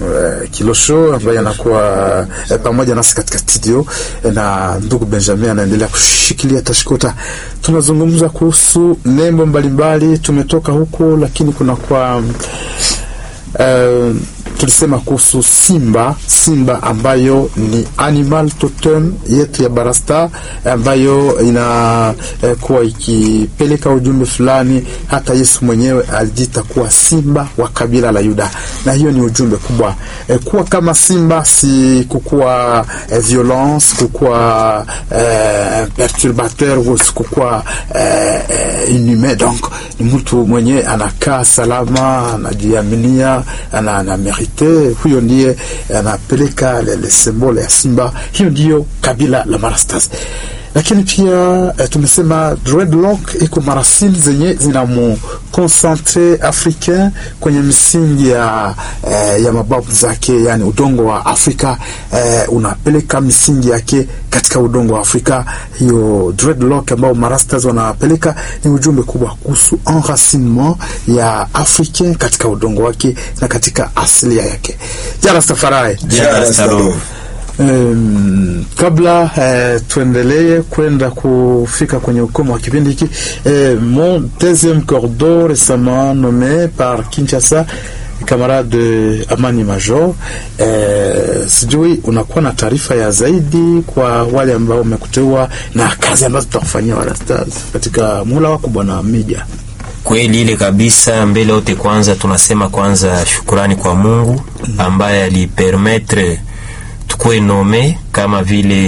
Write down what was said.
eh, Kilosho ambaye anakuwa eh, pamoja nasi katika studio eh, na ndugu Benjamin anaendelea kushikilia tashikota. Tunazungumza kuhusu nembo mbalimbali, tumetoka huko, lakini kuna kwa Uh, tulisema kuhusu simba simba ambayo ni animal totem yetu ya Barasta ambayo inakuwa eh, ikipeleka ujumbe fulani. Hata Yesu mwenyewe alijita kuwa simba wa kabila la Yuda, na hiyo ni ujumbe kubwa eh, kuwa kama simba, si kukuwa eh, violence, kukuwa eh, perturbateur, kukuwa eh, inhumain. Donc ni mtu mwenye anakaa salama, anajiaminia ana, ana merite huyo ndiye anapeleka le symbole ya simba. Hiyo ndiyo kabila la Marastas, lakini pia eh, tumesema dreadlock iko marasili zenye zinamu concentre africain kwenye misingi ya, eh, ya mababu zake, yani udongo wa Afrika eh, unapeleka misingi yake katika udongo wa Afrika. Hiyo dreadlock ambao marastas wanapeleka ni ujumbe kubwa kuhusu enracinement ya africain katika udongo wake na katika asilia yake. Jarastafari Um, kabla eh, tuendelee kwenda kufika kwenye ukomo wa kipindi hiki eh, mon deuxième cordeau récemment nommé par Kinshasa camarade Amani Major eh, sijui unakuwa na taarifa ya zaidi kwa wale ambao wamekuteua na kazi ambazo tutakufanyia Warastars katika mula wako bwana Mija. Kweli ile kabisa. Mbele yote, kwanza tunasema kwanza shukurani kwa Mungu ambaye alipermetre tukue nome kama vile